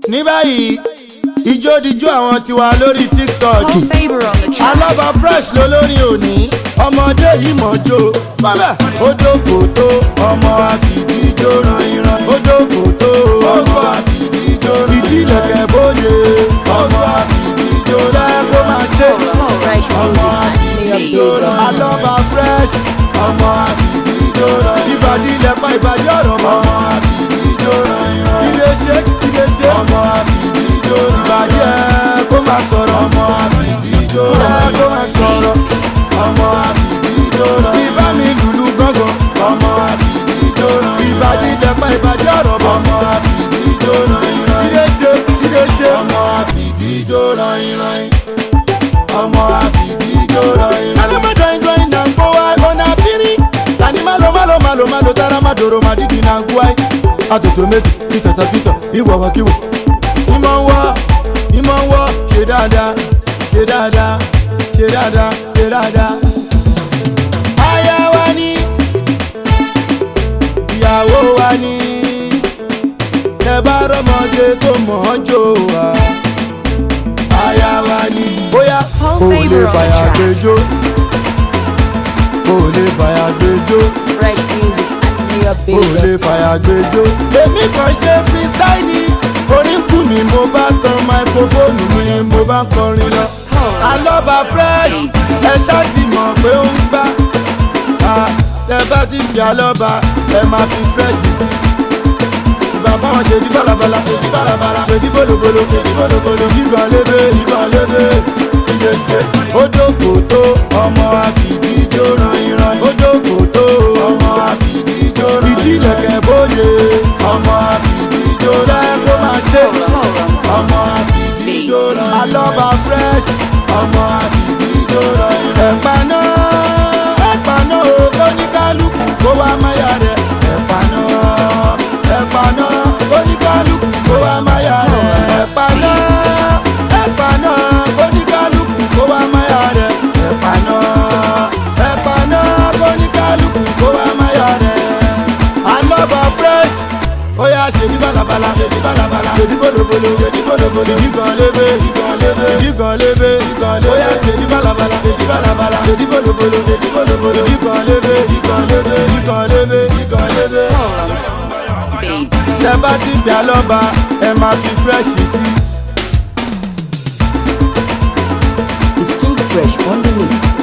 ní báyìí ijó dijó àwọn tiwa lórí tiktok Call favor on the track. alábà fresh lolórin òní ọmọdé yìí mọ̀jó bàbá odòkò tó ọmọ àfìdíjó ranìran odòkò tó ọmọ àfìdíjó ìdílẹ̀kẹ̀ bóde ọmọ àfìdíjó jẹ́ kó máa ṣe Call Fresh ọmọ Music at àfìdíjó Mayor alábà fresh ọmọ àfìdíjó ranìran ìbàdí ilẹ̀pá ìbàdí ọ̀rọ̀ mọ́ ọmọ àfìdíjó ranìran ilé ṣe ilé ṣe ọmọ àfìdíjó ìbàdí ẹ̀ kó máa sọ̀rọ̀ ọmọ àfìdíjó ẹ̀ kó máa sọ̀rọ̀ ọmọ àfìdíjó ranìran tí bá mi lùlù gángan ọmọ àfìdíjó ranìran ìbàdí ilẹ̀pá ìbàdí ọ̀rọ̀ mọ́ ọmọ àfìdíjó ranìran ilé ṣe ilé ṣe ọmọ àfìdíjó ranìran ọmọ àfìdíjó ranìran. alámọ̀dọ̀ ìjọ iná ń bọ́ wá ọ̀nà àfírí tani malo malo malo malo tara ma doro ma didi na guai atoto méjì ìtàtà títà ìwàwà kíwò ìmọ̀ ń wọ́ ìmọ̀ ń wọ́ ṣe dáadáa ṣe dáadáa ṣe dáadáa ṣe dáadáa. aya wa ni ìyàwó wa ni ẹ bá rọmọdé tó mọ̀ ọ́ jò wá aya wa ni bóyá Call kò lè favor on the fàyà track. gbẹjọ kò lè fàyà gbẹjọ Fresh Music at kò lè Mayor fàyà gbẹjọ. èmi kàn ṣe freestyle ni oríkù mi mo bá tan máikrófóònù mi mo bá kọrin lọ. alọ́ba fresh ẹ ṣáà ti mọ̀ pé ó ń gbá. Ah, tẹ bá ti fi alọ́ba ẹ máa fi fresh sí. ìgbà fáwọn ṣe di balabala ṣe di balabala ṣe di bolobolo ṣe di bolobolo. ìgbọ̀n lébè ìgbọ̀n lébè ìdè ṣe. ó dókò tó ọmọ àfìdíjó ran ìran. ó dókò tó ọmọ àfìdíjó ran ìran. ìdílẹ̀kẹ̀ bóde ọmọ àfìdíjó jẹ́ kó máa ṣe. ọmọ àfìdíjó ran ìran. alọ́ba fresh ọmọ àfìdíjó ran ìran. ẹ̀pà náà ẹ̀pà náà ó tó ní kálukú kó wá máyà rẹ̀. ẹ̀pà náà ẹ̀pà náà ó ní kálukú kó wá máyà rẹ̀. ẹ̀pà náà ẹ̀pà náà ó ní kálukú kó wá máyà rẹ̀. ẹ̀pà náà ẹ̀pà náà ó ní kálukú kó wá máyà rẹ̀. alọ́ba fresh ó yà ṣèdí balabala ṣèdí balabala ṣèdí bolobolo ṣèdí bolobolo ìgàn lébé ìgàn lébé ìgàn lébé ìgàn lébé ó yà ṣèdí balabala ṣèdí balabala ṣèdí bolobolo ṣèdí bolobolo ìgàn lébé ìgàn lébé ìgàn lébé ìgàn lébé. Babe. tẹ bá ti bí alọ́ba ẹ máa fi fresh sí. It's King Fresh on the mix.